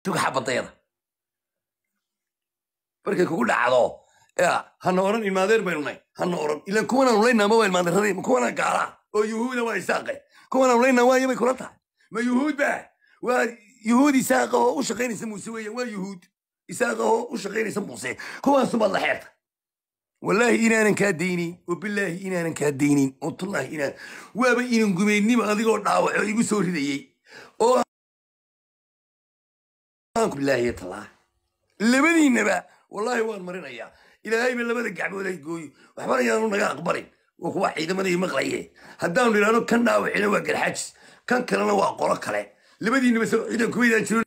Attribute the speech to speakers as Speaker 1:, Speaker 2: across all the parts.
Speaker 1: tug xabadayada markay kugu dhacdo ya hana oran ilmaadeer baynu nay hana oran ilan kuwanaan ulaynaa ma waa ilmaadeeradii ma kuwanaan gaalaa oo yuhuuda waa isaaqe kuwanaan ulaynaa waayo bay kula tahay ma yuhuud ba waa yuhuud isaaqa oo u shaqaynaysa muuse weeyaan waa yuhuud isaaqa oo u shaqaynaysa muuse kuwaasubaad la xeerta والله إنا أنا كاديني وبالله إنا أنا كاديني والله إنا وابا إنا قميني ما أذيك ودعوة يقول سوري ذي أو بالله يطلع لبني النبا والله وان مرينا يا إلى هاي من لبدا قاعد ولا يقول وحبنا يا نونا أقبرين وهو عيد ما ذي مغلية هداون لنا كان دعوة إلى واقع الحجز كان كلنا واقع كله لبدي النبا سو إذا كويدا شنو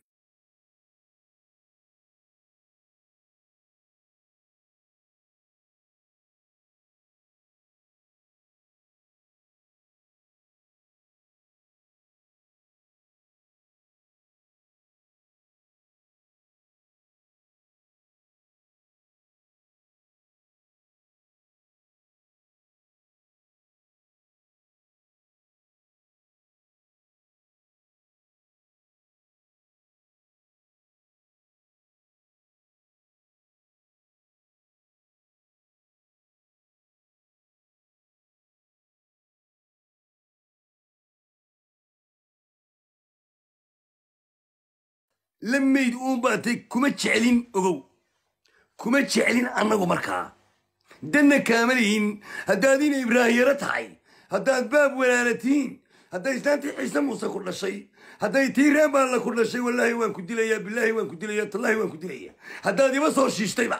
Speaker 1: lamayd uun baatay kuma jeclin ogow kuma jeclin annagu markaa danna kaama lihin haddaad ina ibraahiyaro tahay haddaad baab walaalatiin hadday islaantii ciise muuse ku dhashay hadday tii reebaalla ku dhashay wallaahi waan ku dilayaa bilaahi waan ku dilayaa tallaahi waan ku dilayaa haddaad iba soo shiishtayba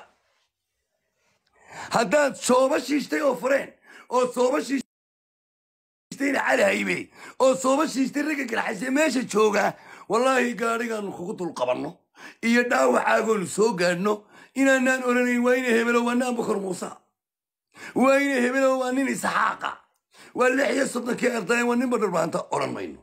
Speaker 1: haddaad sooba shiishtay oo fureen oo sooba shiishtayna cali haybe oo sooba shiishtay ragga garxayse meesha jooga wallaahi gaadhigaanu kugu dul qabanno iyo dhaawacaagoonu soo gaadhno inaanaan oranayn waa ina hebelo waa naan bukar muusa waa ina hebelo waa nin isxaaqa waa lix iyo soddonkii ardayan waa nin badharbaanta odhan mayno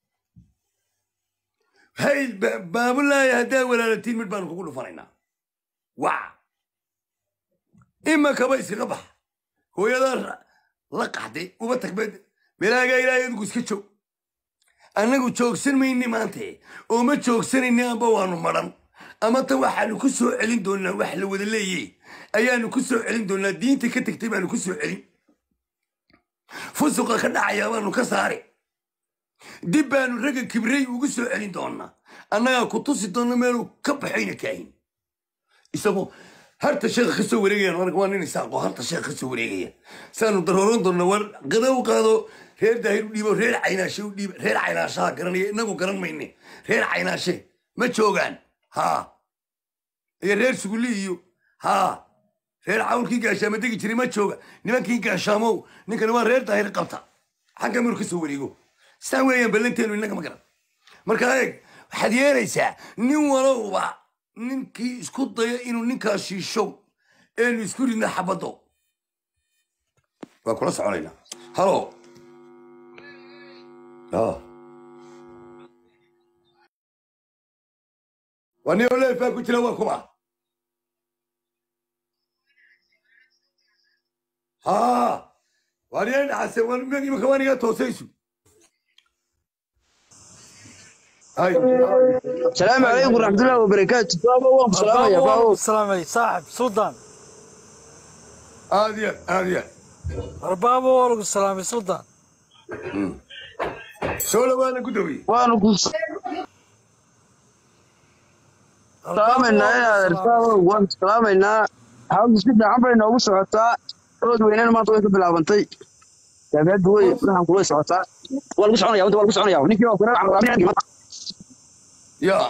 Speaker 1: hay baabulaahi haddaa walaalatiin mid baanu kugu dhufanaynaa waa imakaba iskaga bax hooyadaa la qaxday uba tagbeed melaagaa ilaahay adigu iska joog annagu joogsan mayni maante oo ma joogsanayni amba waanu madhan ama ta waxaanu ku soo celin doonaa wax la wada leeye ayaanu ku soo celin doonaa diinta ka tegtay baanu ku soo celin fusuqa ka dhacaya baanu ka saari dib baanu ragga kibrey ugu soo celin doonaa annagaa ku tusi doonna meeluu ka baxayna kaahin isagoo harta sheekha ka soo wareegayaan marka waa nin isaaqoo harta sheekha ka soo wareegaya saanu darooran doonna war qada u qaado reer daahir u dhiibo reer caynaashe u dhiibo reer caynaashaha garanaya inagu garan mayne reer caynaashe ma joogaan haa iyo reer sugulli iyo haa reer cawlkii gaashaama degi jiray ma jooga nimankii gaashaamow ninkani waa reer daahir qabta xagga minu ka soo wareego saa weeyaan ballanteenu innaga ma garan marka eeg waxaad yeelaysaa nin walowba ninkii isku daya inuu ninkaa shiishow eenu isku ridna xabaddo waa kula soconaynaa halo waa nin oleefaa ku jira waa kuma haa waa nin dhacase imaka waa niga toosaysu
Speaker 2: السلام عليكم ورحمة الله وبركاته بابا وام سلام يا بابا
Speaker 3: السلام عليكم صاحب سلطان
Speaker 1: aad iyo aad iyo
Speaker 3: بابا والله السلام عليكم سلطان
Speaker 1: soo dhawaada gudowiye
Speaker 2: وانا كنت سلامنا يا بابا وام سلامنا حاول سيدنا عمري نوغو سعوتا رود وينين ما طويت بلابنتي يا بيد وي نحن كويس سعوتا والله سعونا يا ولد والله سعونا يا ولد نيكي وكنا عمري
Speaker 1: ya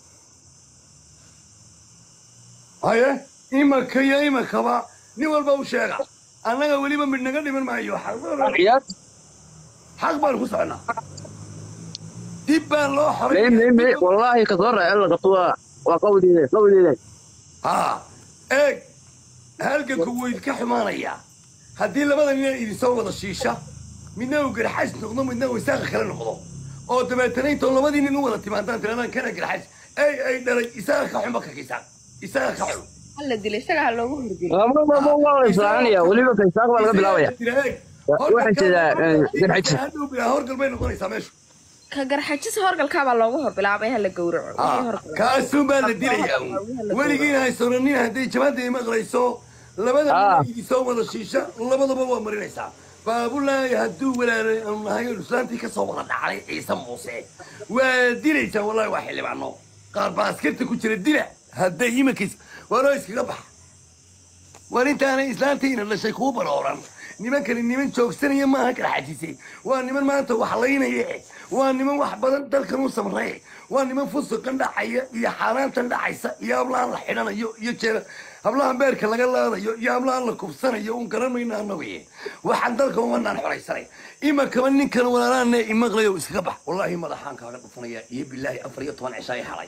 Speaker 1: haye imaka iyo imakaba nin walba u sheega annaga weliba mid naga dhiman maayo xaq
Speaker 2: عيال
Speaker 1: xaq baan ku soconaa dib baan loo
Speaker 2: مي مي مي
Speaker 1: xoray
Speaker 2: والله كثر الا قطوة وقولي قولي
Speaker 1: haa eeg halganku wuu idinka xumaanayaa haddii labada nina idinsoo wada shiisha midna uu garxays noqdo midna uu isaaqa kale noqdo oo dabeetana intoo labadii nin u wada timaadaan tiradaan kana garxays ay ay dhalay isaaqa ka xun baka kiisaan isaaqa ka xun
Speaker 4: la dilay isaga ha loogu hurgeliyo
Speaker 2: ما ما ما والله يسلعني وليبا كيساق ولا قبل
Speaker 1: waxay
Speaker 2: waxaan jeedaa, eh, garxajis.
Speaker 1: hadhow bilaa horgal bay noqonaysaa meeshu
Speaker 4: ka garxajis horgalkaabaa loogu hor bilaabay hala gowraco wixii horgalay.
Speaker 1: kaasuun baa la dilayaa weligiina haysonanin hadday jabaadda ay maqlayso labada
Speaker 2: Ah.
Speaker 1: nin soo wada shiisha labadaba waa marinaysaa baabulaahi hadduu walaalay aanu nahay oo islaantii ka soo wada dhacday ciise muuse waa dilaysaa wallahi waa xildhibaano qaar baa askarta ku jira dila hadday imankiis waa loo iskaga baxa war intaanay islaantiina dhashay kuu barooran nimankani niman joogsanaya maaha garxajise waa niman maanta wax laynaya waa niman wax badan dalkan u samree waa niman fusuqan dhacaya iyo xaaraantan dhacaysa iyo hablahan la xidhanayo iyo jeera hablahan beerka laga laadayo iyo hablahan la kubsanayo un garanayna annagu waxaan dalka umanaan xoraysanay imakaba ninkan walaalaana imaqlayo iskaga bax wallaahi madaxaan kaaga dhufanaya iyo bilaahi afar iyo toban cishaay xalay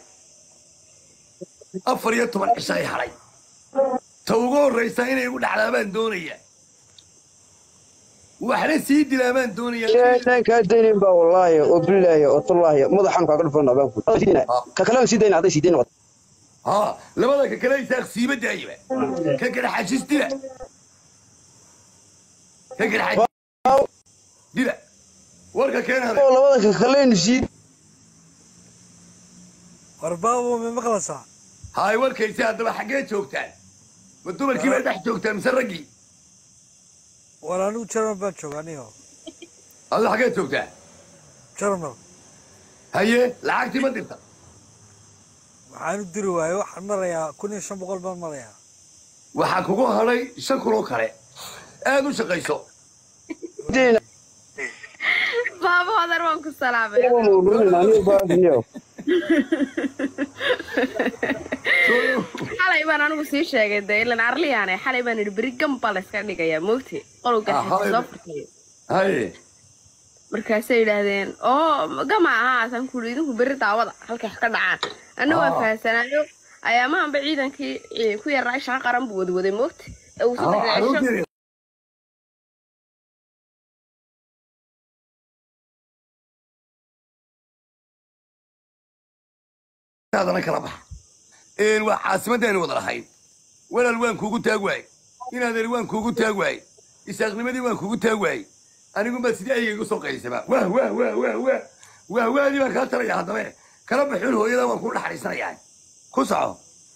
Speaker 1: afar iyo toban cishaay xalay ta ugu horraysa inay igu dhacdaa baan doonaya waxna sii dilaa baan doonaya
Speaker 2: sheenaan kaa daynayn baa wallaahi oo bilaahi oo tullaahi madaxaan kaaga dhufana baan ku ka kalena sii dayna hadday sii dayn noqoto
Speaker 1: ها لبدا ككلا يساق سيبة دايبة ككلا حاجز دلا ككلا حاجز دلا ورقة كان هذا
Speaker 2: oo labada ka kalena sii
Speaker 3: war baabo ma maqlaysaa
Speaker 1: هاي ورقة يساق دبا حقين شوكتان مدوبر كيف تحت شوكتان مسرقي
Speaker 3: war anigu jarmal baan jooga anigo
Speaker 1: هذا حقين شوكتان
Speaker 3: jarmal
Speaker 1: هيا لعقتي ما درت
Speaker 3: waxaan u diri waayey waxaan marayaa kun iyo shan boqol baan marayaa
Speaker 1: waxaa kugu hadhay shan kun oo kale aad u shaqayso
Speaker 2: dayna
Speaker 4: baabo adar waan ku salaamay xalay baan anigu sii sheegay de ilan arliyaane xalay baan idhi beri gamba la iska dhigayaa moogti qolow garxajis soo furtay
Speaker 1: haye
Speaker 4: markaasay yidhaahdeen oo gama ahaasaan kuuri idinku berri daawada halkay wax ka dhacaan anna waan
Speaker 1: Ah.
Speaker 4: fahansanaayo ayaamahanba ciidankii eh, ku yaraa shaqa qaran buu wadwaday moogti ee uu saddex
Speaker 1: ها
Speaker 4: cisho
Speaker 1: حلو هذا كلا بح إن وعاصمتين وضع الحين ولا الوان كوكو تاغواي إن هذا الوان كوكو تاغواي يستخدم دي وان كوكو تاغواي أنا قم بس دي أي يقصو قيسة بقى واه واه واه واه واه واه واه دي ما كانت يا هذا كلام بحول هو يلا وان كل حريصنا يعني كسعه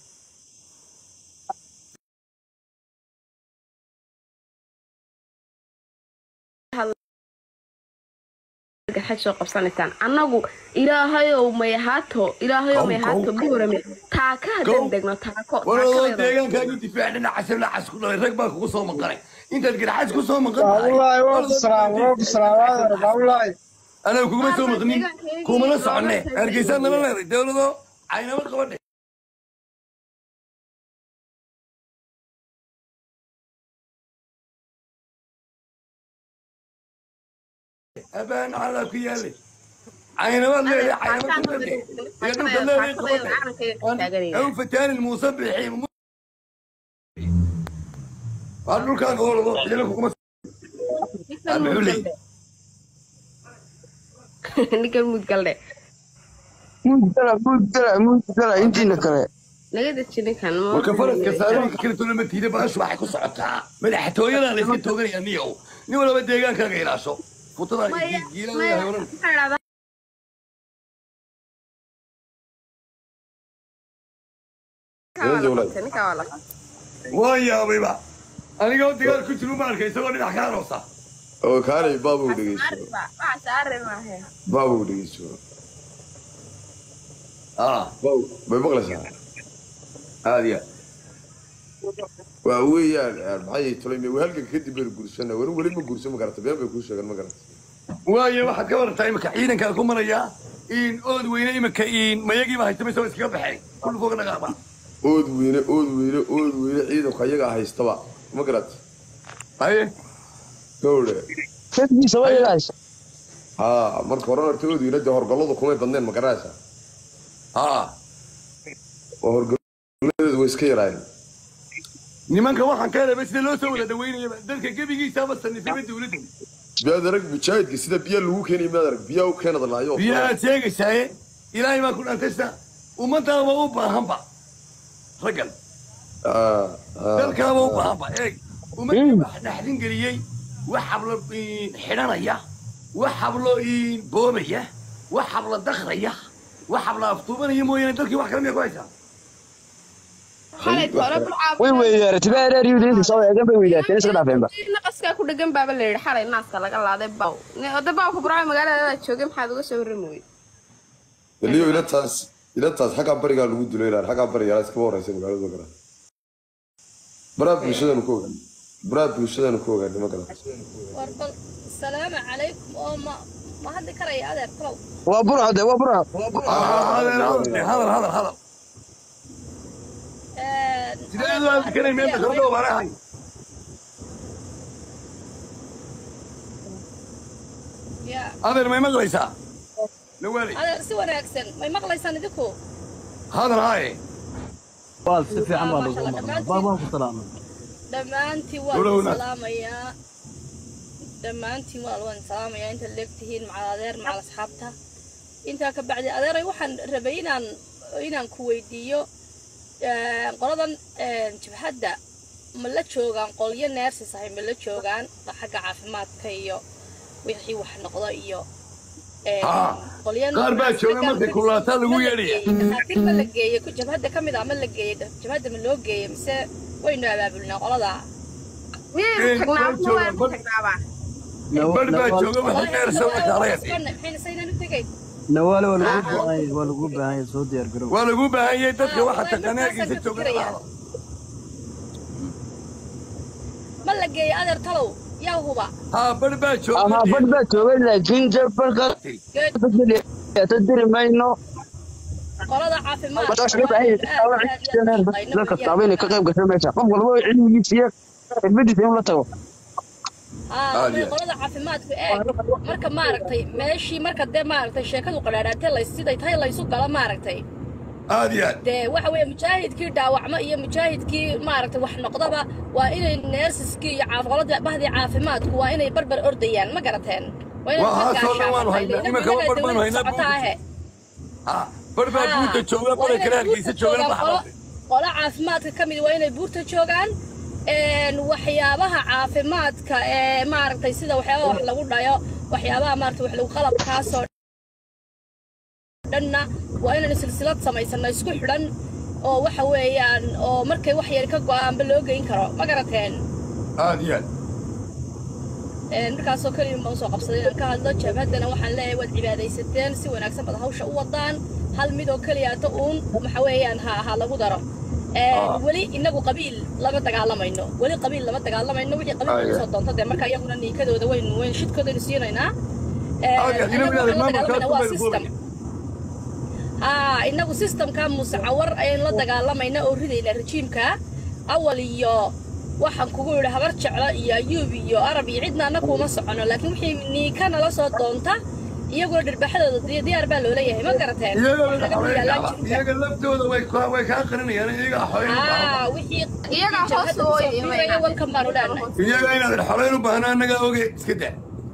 Speaker 4: garxaj soo qabsanaysaan annagu ilaahayow may ahaato ilaahayow may
Speaker 1: Kow,
Speaker 4: ahaato
Speaker 1: kow.
Speaker 4: buurame taaka
Speaker 1: Kow.
Speaker 4: haddaan degno taako
Speaker 1: waradoo
Speaker 4: taakadeeda
Speaker 1: deegaankaagii difaacdhina casir la cas ku dhalay rag baa kugu soo maqanay intaad garxaas ku soo maqan tahay
Speaker 5: baabulaay waa ku salaam waa ku salaam baabulaay
Speaker 1: anaga kuguma soo maqnin kumana soconne hargeysaa nala leeday dowladoo caynama qabadhe abaan calaa ku yaale caynamaad leedahay caynama qabadhe iyo dhulka leedahay qabadhe أو فتان المصبح قالوا كان هو الله يلك كما الحلي
Speaker 4: ninkan mudgalde
Speaker 2: mudgala mudgala mudgala intiina kale
Speaker 4: naga deji ninkan
Speaker 1: وكفرت كسالك كل تقول لما تيجي باش راح يكون صعبتها مدح توينا اللي كنت توغني يا نيو نيو لما ديغان كان غيراسو فطرة جيلا يا هورن ويا بيبا انا قلت قال كنت لو مالك يسوي لي حكايه روسه
Speaker 6: oo kaalay baabuu dhegeyso baabuu dhegeyso
Speaker 1: اه
Speaker 6: baabu bay maqlaysaa
Speaker 1: هذه
Speaker 6: waa weeyaan maxay tulay me halkan kadib baynu guursana weli weli ma guursan ma garata been bay kuu sheegan ma garata
Speaker 1: waayo waxaad ka warartaa imika ciidankaa ku maraya in ood weyne imika in mayagiiba haystamaysa waa iskaga baxay kullu fooga dhaqaaqba
Speaker 6: ood weyne ood weyne ood weyne ciidanku ayagaa haystaba ma garat
Speaker 1: haye
Speaker 6: gawdhe
Speaker 2: dadkiisa way ilaahaysa
Speaker 6: haa marka horena horta ood weyne dee horgalladu kumay badneen ma garanaysaa
Speaker 1: haa
Speaker 6: oo horgalladeedu way iska yaraayeen
Speaker 1: nimanka waxaan ka helay sida loo soo wada dhaweynayaba dadka gebigiisaaba sanifayba dawladda
Speaker 6: biyaad arag mujaahidka sida biyaa lagu keenay miyaad arag biyaa u keenad laayo
Speaker 1: biyo aad sheegaysaaye ilaahay baa ku dhantaysta ummadaaba u baahanba raggan dalkaaba u baahanba eeg ummadii wax dhaxdin geliyey wax hablo xidhanaya wax hablo boobaya wax habla dakraya wax habla aftuubanaya mooyaane dalkii wax kale miya ku haysaa
Speaker 4: xalay toole burcaa
Speaker 2: way weydaaratay baa reer yuhuud soo eegan bay weydaateen iska dhaafeenba
Speaker 4: naqaskaa ku dhegan baaba la yidhi xalay naaska laga laaday baw ode baawka burcaa magaalada joogay maxaad uga soo warrami weyde
Speaker 6: weliyo ilataas ilataas xaggaa barigaa lagu dulay lahaa xaggaa barigaa iskaba horeysa magaalada garan baraha bulshadanu ku ogaan baraha bulshadanu ku ogaan ma garan
Speaker 7: war bal salaamu calaykum oo ma ma hadli karaya adeer kalow
Speaker 2: waa burcade waa burca
Speaker 1: hadal hadal hadal sidee loo adkanay meenta kordhow baan ahay
Speaker 7: ya
Speaker 1: adeer may maqlaysaa nawaaley
Speaker 7: adeer si wanaagsan may maqlaysaan idinku
Speaker 1: hadal haaye
Speaker 8: waa si fiican baa lagu maqlaa baa waan ku salaamay
Speaker 7: dhammaantiin waa
Speaker 1: Walow
Speaker 7: idin
Speaker 1: na-
Speaker 7: salaamayaa dhammaantiin waa waan salaamayaa intaad leegtihiin macal adeer macal asxaabta intaa ka bacdi adeeray waxaan rabay inaan inaan ku weydiiyo eh, qoladan eh, jabhadda ma la joogaan qolyo neersis ahay ma la joogaan xagga caafimaadka iyo wixii wax noqdo iyo eh,
Speaker 1: Ah,
Speaker 7: qolyo
Speaker 1: qaar baa jooga
Speaker 7: raggan
Speaker 1: markay kululaataa lagu
Speaker 7: ma la
Speaker 1: yeedhaya.
Speaker 7: geeyey, dhakhaatiir ma la geeyey ku jabhadda ka mid ah ma la geeyey jabhadda ma loo geeyey mise waynu abaabulnaa qoladaa
Speaker 4: miyaynu
Speaker 1: Ee,
Speaker 4: tagnaa
Speaker 1: waa
Speaker 4: ma waan
Speaker 1: joogaan,
Speaker 4: tagnaaba
Speaker 1: bar baa jooga waxa neersa la kaalaya
Speaker 7: maxayna saynaan u tegayn
Speaker 8: nawaale waa lagu baahan yahay waa lagu baahan yahay soo diyaar garow
Speaker 1: waa lagu baahan yahay dadka
Speaker 7: Ah,
Speaker 1: waxa
Speaker 7: waa
Speaker 1: taqaana
Speaker 7: markaasaan
Speaker 1: hargeysa
Speaker 7: ka
Speaker 1: jooga
Speaker 7: fikirayaa. ma la geeyey adeer talow yaa huba
Speaker 1: ha bar baa jooga
Speaker 2: aha badh baa joogay laakiin jab barka
Speaker 7: Good.
Speaker 2: diri mayno
Speaker 7: qolada caafimaad
Speaker 2: markaas loo baahan yahay dadka taaba inay ka qayb gasho meesha qof walba cilmigiisa iyo xirfadiisa inuu la tago
Speaker 1: Aad iyo aad.
Speaker 7: qolada caafimaadku eeg marka maaragtay meeshii marka dee maaragtay sheekadu qadhaadhaatee lay siday tahay laysu galo maaragtay
Speaker 1: aad iyo aad
Speaker 7: dee waxa weeye mujaahidkii dhaawacmo iyo mujaahidkii maaragtay wax noqdaba waa inay neersiskii iyo caaf- qoladii bahdii caafimaadku waa inay barbar ordayaan ma garateen waa inay
Speaker 1: Waa,
Speaker 7: ka
Speaker 1: haasoo dhan waanu
Speaker 7: gaashaamatan.
Speaker 1: haynaa. Imika
Speaker 7: Inaga
Speaker 1: bar baanu
Speaker 7: dawladda
Speaker 1: haynaa
Speaker 7: socotaahe.
Speaker 1: ha bar baa buurta jooga
Speaker 7: Waa
Speaker 1: qola
Speaker 7: inay
Speaker 1: kale hargeysa
Speaker 7: buurta
Speaker 1: joogana
Speaker 7: joogaan,
Speaker 1: baxda
Speaker 7: qolo- qolo caafimaadka ka mid waa inay buurta joogaan een, waxyaabaha caafimaadka ee maaragtay sida waxyaabaha wax lagu dhayo waxyaabaha maaragtay wax lagu qalabkaasoo dhanna waa inaynu silsilad samaysano isku xidhan oo waxa weeyaan oo markay wax yar ka go'aanba loo geyn karo ma garateen
Speaker 1: aad iyo aad
Speaker 7: Een, markaasoo keliya ma usoo qabsaday inaan ka hadlo jabhaddana waxaan leeyahay waad cibaadaysateen si wanaagsan baad hawsha u wadaan hal mid oo keliyaata uun waxa weeyaan ha ha lagu daro Een,
Speaker 1: Ah.
Speaker 7: weli inagu qabiil lama dagaalamayno weli qabiil lama dagaalamayno wixii qabiil
Speaker 1: Ah,
Speaker 7: lagu
Speaker 1: yeah.
Speaker 7: soo doonto dee marka iyaguna niikadooda waynu waynu shidkoodaynu siinaynaa Een,
Speaker 1: aad iyo aad inagu
Speaker 7: inagu
Speaker 1: inaad
Speaker 7: waxaan la
Speaker 1: maamulkaas
Speaker 7: dagaalamayna
Speaker 1: ku
Speaker 7: waa
Speaker 1: bayr
Speaker 7: system
Speaker 1: fuulaya
Speaker 7: haa inagu systemka musacawar ayaynu la dagaalamayna oo ridayna rejiimka awal iyo waxaan kugu yidhi habar jeclo iyo ayuub iyo arab iyo cidna anna kuuma socono laakiin wixii niika nala soo doonta iyaguna dhirbaxadooda diya- diyaar baa loola yahay ma garateen
Speaker 1: iyaga
Speaker 7: Wax laga yaallaan jirka.
Speaker 1: iyaga laftooda way ka- way kaa qarinayaan iyaga xoreyn u baahan
Speaker 7: haa wixii
Speaker 4: Iyagaa
Speaker 7: wixii
Speaker 4: hoos
Speaker 7: jabhadda
Speaker 4: u
Speaker 7: kusoo
Speaker 4: ooyaya,
Speaker 7: biiraya
Speaker 4: wayna.
Speaker 7: welkan baanu leenahay
Speaker 1: iyaga inaad xoreyn u baahna annagaa oge iska daa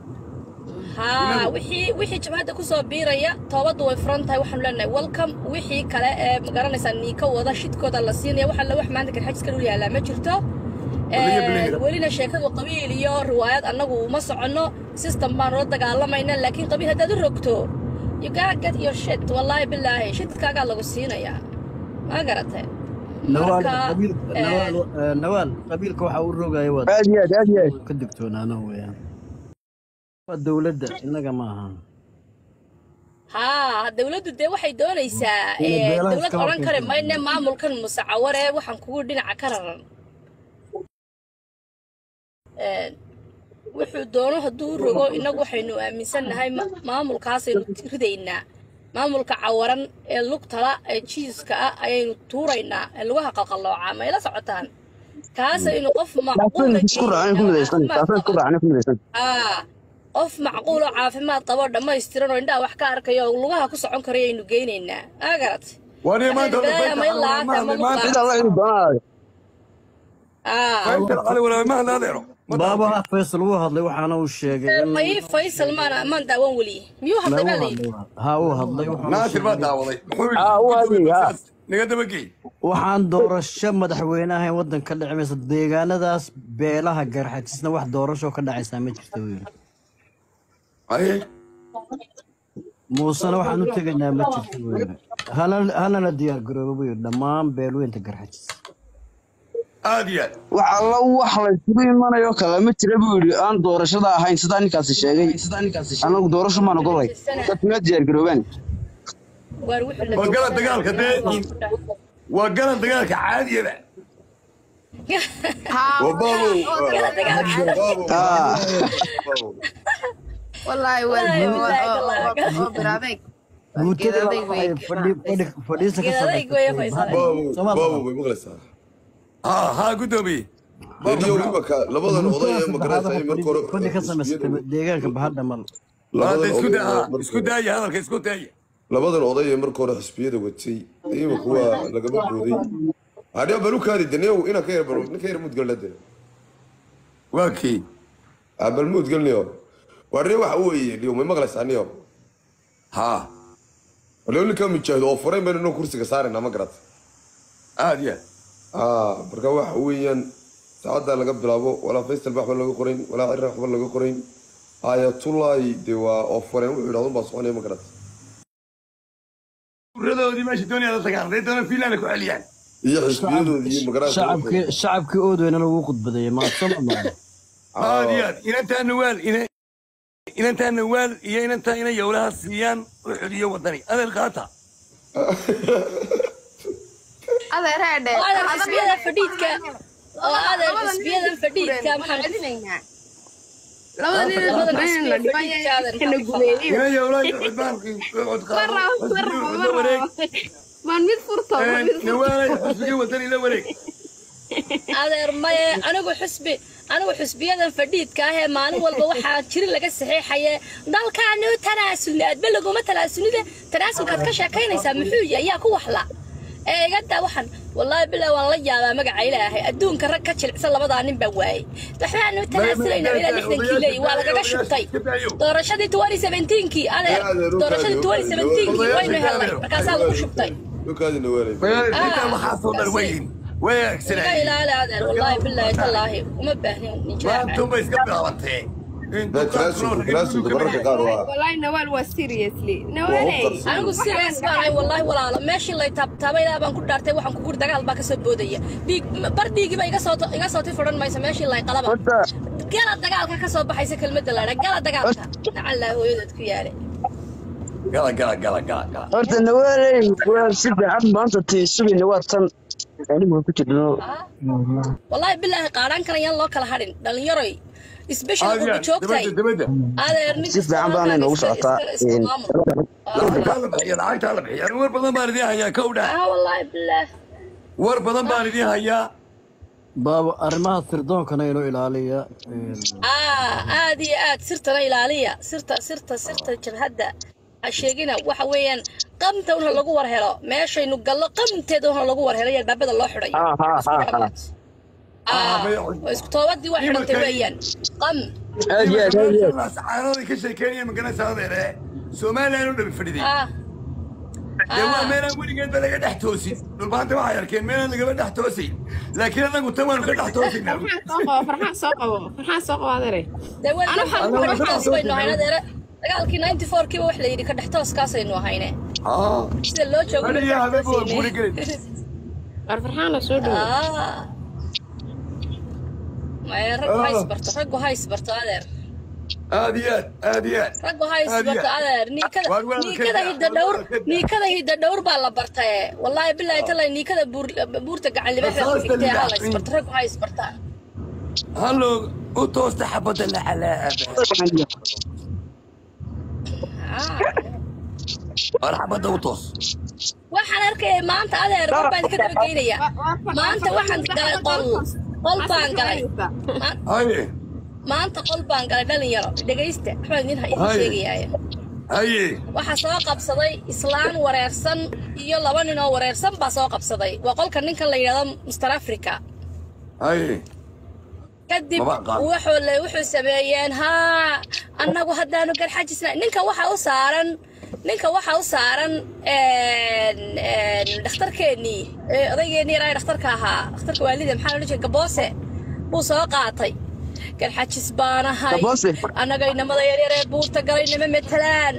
Speaker 7: haa wixii wixii jabhadda kusoo biiraya toobaddu way furan tahay waxaanu leenahay welcome wixii kale ee magaranaysaa niika wada shidkooda la siinaya waxa la wax maanta garxajiska dhul yaallaa ma jirto
Speaker 1: Weliga
Speaker 7: Een,
Speaker 1: biliga.
Speaker 7: welina sheekadu qabiil iyo riwaayad annagu uma soconno system baanu la dagaalamayna laakiin qabiil haddaad u rogto you gotta get your shit wallaahi bilaahi shidkaagaa lagu siinayaa ma garatay
Speaker 8: nawaal
Speaker 7: marka
Speaker 8: qabiil
Speaker 7: een,
Speaker 8: nawaal eh, nawaal qabiilka waxa uu rogaya waad
Speaker 2: aad iyo aad aad iyo aad
Speaker 8: ka digtoonaano weeyaan waa dowladda innaga ma aha
Speaker 7: haa dawladdu dee waxay doonaysaa
Speaker 8: Inay
Speaker 7: ee,
Speaker 8: beelaha
Speaker 7: dawlad
Speaker 8: iska
Speaker 7: odhan kari
Speaker 8: horkeento.
Speaker 7: mayne maamulkan musacawar ee waxaan kugu dhinaca ka raran Een, wuxuu doono hadduu u rogo innagu waxaynu aaminsannahay ma- maamulkaasaynu ridaynaa maamulka cawaran ee lugtala ee jiiska ah ayaynu tuuraynaa ee lugaha qalqaloocaa mayla socotaan kaasaynu qof macquula
Speaker 2: taasoo isku raacay ku midaysan taasoo isku raacay ku midaysan
Speaker 7: aa qof macquul oo caafimaad qabo dhammaystiran oo indhaha wax ka arkaya oo lugaha ku socon karaya aynu geynaynaa aa garat
Speaker 1: wani maanta
Speaker 7: Waxay
Speaker 1: faysal
Speaker 7: balaaya ma
Speaker 1: cali
Speaker 7: ilaata, ma
Speaker 1: maanta
Speaker 2: cid alla inuu doonaayo
Speaker 7: aa
Speaker 1: faysal cali walaal ma hadla adeero ma
Speaker 8: baaba
Speaker 1: dhaafin.
Speaker 8: faysal wuu hadlay waxaana uu sheegay in
Speaker 7: may faysal maana maan daawan weli miyuu hadlay baa
Speaker 8: lagu
Speaker 7: layidhi
Speaker 8: hadlay ha uu hadlay waxaana uu
Speaker 1: naasir baa
Speaker 8: sheegay
Speaker 1: daawaday muxuu
Speaker 2: Ah, uu hadlay, ah.
Speaker 1: naga dabagey
Speaker 8: waxaan doorasho madaxweynaha ee waddanka ka dhici maysa deegaanadaas beelaha garxajisna wax doorasho ka dhacaysaa ma jirto uu yidhi
Speaker 1: aye
Speaker 8: muusena waxaan u tegaynaa ma jirto weyne Hana- hanana diyaar garoobo buu yidhi dhammaan beelweynta garxajis
Speaker 1: aad iyo aad
Speaker 2: wax alla wax la isugu imanayo kale ma jira buu yidhi aan doorashada ahayn sidaa ninkaasi sheegay anagu doorasho maan ogolay dadku ma diyaargaroobaan
Speaker 7: waar wuxuu la
Speaker 1: waa galan dagaalka dee waa galan dagaalka caadiyaba
Speaker 6: waa baabow
Speaker 7: Kala dagaalka.
Speaker 6: baabow
Speaker 2: Ah.
Speaker 6: baabow
Speaker 4: wallaahi
Speaker 7: Wallaahi, wallaahi, wallaahi.
Speaker 4: waa biraadeeg
Speaker 8: guutada
Speaker 4: Geedaday
Speaker 8: waxay
Speaker 4: wey.
Speaker 8: fadhi- fadhi- fadhiisa ka
Speaker 7: Geedaday way faysanay.
Speaker 6: baabow baabow bay maqlaysaa
Speaker 1: ha ha guddoomiye
Speaker 6: deniyo imaka labadan oday ee magaraysa ay marka hore
Speaker 8: fadhi ka samaysatay deegaanka bahadha mal
Speaker 1: Hadda
Speaker 6: labadan
Speaker 1: isku
Speaker 6: oday
Speaker 1: da-
Speaker 6: ee
Speaker 1: ha,
Speaker 6: marka-
Speaker 1: isku daaya hadalka isku daaya
Speaker 6: labadan oday ee marka hore xisbiyada watay imika waa lagama booday hadhiya balukaadi deniyow inaan ka yar baro ninka yar mudgalna de
Speaker 1: waa kii
Speaker 6: bal mudgalniyo warne waxa weeye dhiyo may maqlaysaa niyo
Speaker 1: ha
Speaker 6: waliba ninka mujaahido oo furayn baynu inuu kursiga saarayna ma garat
Speaker 1: aad iyo aad
Speaker 6: ah marka waxa weeyaan saacaddaa laga bilaabo walaa faysal waxba laga qorayn walaa cira waxba laga qorayn ayatullahi de waa oo fureen wuxuu yidhahdo baa soconaya ma garat
Speaker 1: uradoodii meesha doonaya la tagaan hadday doona fiinlanda ku celiyaan
Speaker 6: iyo xisbiyadoodii iyo magaraysa
Speaker 8: shacabkii shacabkii oodweynana wuu khudbadeeyey maadsama maa
Speaker 1: aad iyo aad inantaa nawaal ina- inantaa nawaal iyo inantaa ina yowlaha siiyaan u xudiyo wadani adeer qaata
Speaker 4: adeer heedhe
Speaker 7: oo adeer xisbiyada fadhiidka oo adeer xisbiyada fadhiidka maxaan
Speaker 4: labada nin
Speaker 7: Labada
Speaker 4: badan
Speaker 7: xisbiya
Speaker 4: la
Speaker 7: fadhiidka adeer
Speaker 4: dhibaya gumeeyey
Speaker 1: ina yowlaha iyo xudbaan cod qaado wareeg
Speaker 4: maan mid furto maan mid furto
Speaker 1: nawaalay xusbigii wadani la wareeg
Speaker 7: adeer maye anigu xusbi anigu xusbiyadan fadhiidka ah ee maalin walba waxaa jiri laga saxiixaye dalkaanu tanaasulni aadba laguma tanaasulnide tanaasulkaad ka sheekaynaysaa muxuu yahay yaa ku waxla ee igadaa waxaan wallaahi bilaa waan la yaabaa magaca ilaahay adduunka rag ka jilicsan labadaa nin baa waayey waxbaanu tanaasulaynaa ilaa lixdankii leeyi waa lagaga shubtay doorashadii tuwani seventeenkii adeer doorashadii tuwani seventeenkii waynu helnay markaasaa lagu shubtay
Speaker 6: dhulkaadina weelay
Speaker 1: intaa waxaasoo dhan weyin way
Speaker 7: iga
Speaker 1: aagsanayeen
Speaker 7: ilaali adeer wallaahi bilaahi tallaahi uma baahnin nijaaca
Speaker 1: maantunbay iska bilaabantee
Speaker 6: da tanaasulku tanaasulka mararka qaar waa
Speaker 4: wallaahi nawaal waa seriously
Speaker 6: waa u
Speaker 4: nawaaley
Speaker 6: qarsan
Speaker 7: anigu sidaas baan ahay wallaahi walaalo meeshii lay taabtaabay ilaa baan ku dhaartay waxaan ku guri dagaal baa ka soo boodaya dhiig bar dhiigiba iga soo iga soo tifadhan mayso meeshii lay qalaba
Speaker 2: horta
Speaker 7: gala dagaalka ka soo baxaysa kelmadda laadha gala dagaalka nacallaa hooyadood ku yaale
Speaker 1: gala gala gala gala gala
Speaker 2: horta nawaaley waa si fiican maanta tii sugayna waa tan anigu ku jirno
Speaker 7: wallaahi bilaahi qaadhaan kan ayaan loo kala hadhin dhalinyaroy isbeshal
Speaker 1: aad iyo
Speaker 7: qurba
Speaker 1: aad
Speaker 7: joogtay
Speaker 1: dabadda dabadda
Speaker 7: adeer nin
Speaker 2: si fiican baanay noogu socotaa
Speaker 1: lacagtaa la bixiya lacagtaa la bixiya war badan baan idiin hayaa kow dhaa
Speaker 7: ah wallaahi bilaah
Speaker 1: war badan baan idiin hayaa
Speaker 8: baaba arrimaha sirdoonkana inuu ilaaliya een,
Speaker 7: ah aad iyo aad sirtana ilaaliya sirta sirta sirta jabhadda ha sheegina waxa weeyaan qamta unha lagu war helo meeshaynu gallo qamteeda unha lagu war helo iyo albaabada loo xidhayo
Speaker 2: ha ha ha ha
Speaker 7: ah waa isku toobadii waa xidhantay weeyaan qam
Speaker 2: aad iyo aad aad iyo aad
Speaker 1: sacaanooday ka sheekeynaya maganaysa adeere somalilan u dhabi fadhiday
Speaker 7: ah
Speaker 1: dee waa
Speaker 7: ah
Speaker 1: meelaan weligeedba laga dhex toosin dhulbaanta waxay arkeen meelaan lagaba dhex toosin laakiin anagu tan waanu ka dhex toosinaa
Speaker 4: farxaan soo qabo farxaan soo qabo adeere
Speaker 7: dee
Speaker 4: Ana waxaan
Speaker 7: weliba
Speaker 4: ku
Speaker 7: ka dhex
Speaker 4: waxaan
Speaker 7: toos baynu ahayn adeere dagaalkii ninety four kiiba wax la yidhi ka dhex tooskaasaynu ahayne
Speaker 1: haa
Speaker 7: sida loo joogo
Speaker 1: Aniga
Speaker 7: ka dhex
Speaker 1: habeenba waan
Speaker 7: toosayne.
Speaker 1: guri gelin.
Speaker 4: war farxaan soo dhowo
Speaker 7: ah maya raggu ha isbarto raggu ha isbarto adeer
Speaker 1: aad iyo aad aad iyo aad
Speaker 7: raggu ha
Speaker 1: Aad iyo
Speaker 7: isbarto
Speaker 1: aad.
Speaker 7: adeer niikada
Speaker 1: Waar waa
Speaker 7: niikada
Speaker 1: ka-
Speaker 7: hidda dhowr
Speaker 1: waa ka-
Speaker 7: niikada hidda dhowr baa la bartaye wallaahi bilaahi talay niikada buur buurta gacan libaaxa ku
Speaker 1: Rasaasta
Speaker 7: xigtee ha la
Speaker 1: libaax.
Speaker 7: isbarto raggu ha isbartaan
Speaker 1: hallo u toosta xabadda la calaaaba
Speaker 7: Ah.
Speaker 1: war xabadda u toos
Speaker 7: waxaan arkaya maanta adeer war baan idinka daba geynaya maanta waxaan galay qol qol baan galay Ma-
Speaker 1: haye
Speaker 7: maanta qol baan galay dhalinyaro dhegaysta waxbaan idin idin
Speaker 1: Haye.
Speaker 7: sheegayaaye
Speaker 1: haye
Speaker 7: waxaa soo qabsaday islaan wareersan iyo laba nin oo wareersan baa soo qabsaday waa qolka ninkan la yidhahdo mister africa
Speaker 1: haye
Speaker 7: kadib
Speaker 1: Maba qaad.
Speaker 7: wuxuu le wuxuu sameeyeen haa annagu haddaanu garxajisna ninka waxa u saaran ninka waxa u saaran een, een, dhakhtarkeennii ee, odaygeenii yaraa ee dhakhtarka ahaa dhakhtarka waalida maxaa loo jeeda gaboose buu soo qaatay garxajis baanahay
Speaker 2: Gaboose?
Speaker 7: annaga inamada yaryar ee buurta galay nama metelaan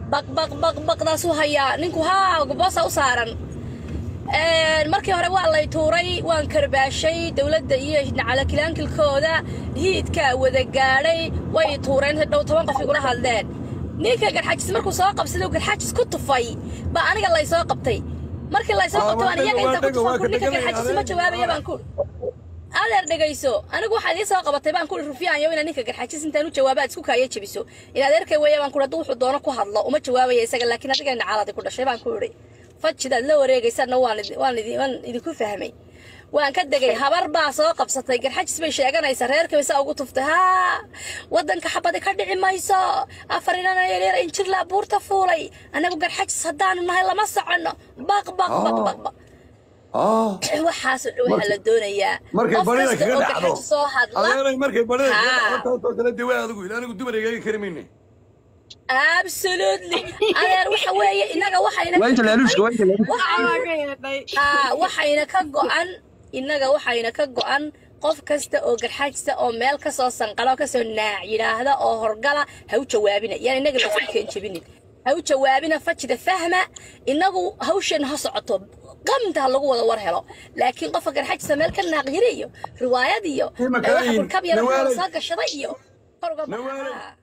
Speaker 7: baq baq baq baqdaasuu hayaa ninku haa boosa u saaran markii hore waa lay tuuray waan karbaashay dowladda iyo nacalakilaankilkooda hiidkaa wada gaadhay way tuureen dhow toban qof igula hadleen ninka garxajis markuu soo qabsaday oo garxajis ku tufay baa aniga lay soo qabtay markii lay soo qabtay waan iyaga inta ku tufan ku ninka garxajis ma jawaabaya baan ku adeer dhegayso anigu waxaad ii soo qabatay baan kuri rufiyaanyo inaad ninka garxajis intaan u jawaaba aad isku kaaya jebiso in adeerkay weeye baan kuri hadduu wuxuu doono ku hadlo uma jawaabaya isaga laakiin adiga nacaaladi ku dhashay baan ku idhi fajidaad la wareegaysaadna waan waan idinku fahmay waan ka degay habar baa soo qabsatay garxajis bay sheeganaysaa reerkay saa ugu tuftay haa waddanka xabadi ka dhici mayso afar inana yaryar injirlaa buurta fuulay annagu garxajis haddaanu nahay lama soconno baq baq baq baq baq waxaasoo dhan waxaa la doonayaa
Speaker 1: markay barida kaga dhacdo
Speaker 7: garxajis soo hadla
Speaker 1: adeeray markay barida kaga
Speaker 7: Haa.
Speaker 1: dhacdo taasoo kale dee waa adigu ila anigu dumar igaga kari mayne
Speaker 7: absolutely adeer waxa weeye inaga waxayna
Speaker 2: waa inta laaluushka waa inta laaluushka
Speaker 7: Aa, waxayna ka go'an innaga waxayna ka go'an qof kasta oo garxaajisa oo meel ka soo sanqala oo kasoo naac yidhaahda oo horgala ha u jawaabina yaan innaga lasku keen jebinin ha u jawaabina fajida fahma innagu hawshan ha socoto qamta ha lagu wada war helo laakiin qofka garxaajisa meel ka naaq yiri iyo riwaayad iyo
Speaker 1: Ima
Speaker 7: ee, waxa
Speaker 1: kalayin,
Speaker 7: kurkab yar
Speaker 1: nawaalay.
Speaker 7: soo gashaday iyo kor uga baxa.
Speaker 1: Nawaalay.